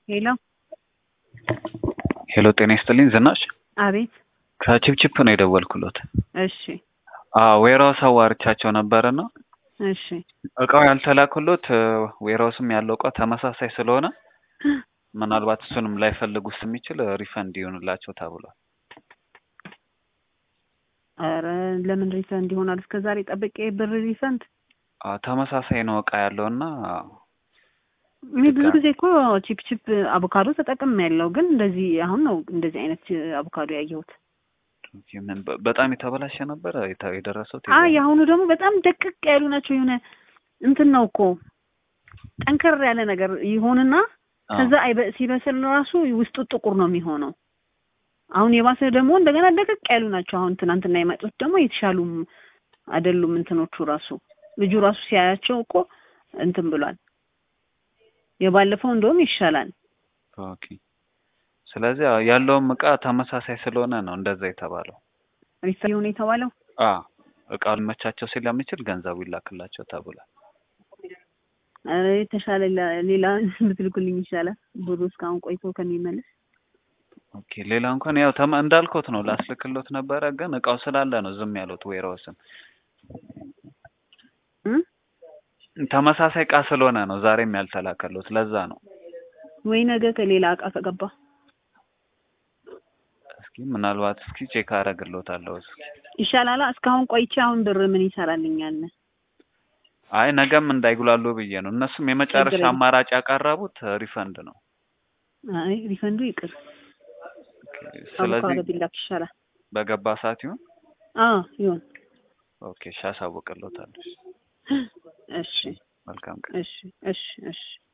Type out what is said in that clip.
ሄሎ ሄሎ ጤና ይስጥልኝ ዝናሽ አቤት ከቺፕቺፕ ነው የደወልኩሎት እሺ ዌራውስ አዋርቻቸው ነበረና እሺ እቃው ያልተላኩሎት ዌራውስም ያለው እቃ ተመሳሳይ ስለሆነ ምናልባት እሱንም ላይፈልጉት የሚችል ሪፈንድ ይሆንላቸው ተብሏል ኧረ ለምን ሪፈንድ ይሆናል እስከ ዛሬ ጠብቄ ብር ሪፈንድ አዎ፣ ተመሳሳይ ነው እቃ ያለውና እኔ ብዙ ጊዜ እኮ ቺፕ ቺፕ አቮካዶ ተጠቅም ያለው ግን እንደዚህ አሁን ነው እንደዚህ አይነት አቮካዶ ያየሁት ምን በ- በጣም የተበላሸ ነበረ የተ- የደረሰው አ የአሁኑ ደግሞ በጣም ደቅቅ ያሉ ናቸው የሆነ እንትን ነው እኮ ጠንከር ያለ ነገር ይሆንና ከዛ አይበ- ሲበስል ራሱ ውስጡ ጥቁር ነው የሚሆነው አሁን የባሰ ደግሞ እንደገና ደቀቅ ያሉ ናቸው አሁን ትናንትና የመጡት ደግሞ የተሻሉም አይደሉም እንትኖቹ ራሱ ልጁ ራሱ ሲያያቸው እኮ እንትን ብሏል የባለፈው እንደውም ይሻላል ኦኬ ስለዚህ አዎ፣ ያለውም እቃ ተመሳሳይ ስለሆነ ነው እንደዛ የተባለው ሪፈር ሆነ የተባለው አ እቃው ሊመቻቸው ስለሚችል ገንዘቡ ይላክላቸው ተብሏል ኧረ የተሻለ ሌላ- ሌላ ብትልኩልኝ ይሻላል ብሩ እስካሁን ቆይቶ ከሚመለስ ኦኬ ሌላ እንኳን ያው ተመ እንዳልኩት ነው ላስልክሎት ነበረ ግን እቃው ስላለ ነው ዝም ያሉት ዌራውስን እ ተመሳሳይ እቃ ስለሆነ ነው ዛሬም ያልተላከሎት ለዛ ነው ወይ ነገ ከሌላ እቃ ከገባ እስኪ ምናልባት እስኪ ቼክ አደርግሎታለሁ እስኪ ይሻላላ እስካሁን ቆይቼ አሁን ብር ምን ይሰራልኛል አይ ነገም እንዳይጉላሉ ብዬ ነው እነሱም የመጨረሻ ችግር የለም። አማራጭ ያቀረቡት ሪፈንድ ነው አይ ሪፈንዱ ይቅር ስለዚህ አቮካዶ ቢላክ ይሻላል በገባ ሰዓት ይሁን አዎ ይሁን ኦኬ እሺ አሳውቅሎታለሁ እሺ መልካም ቀን እሺ እሺ እሺ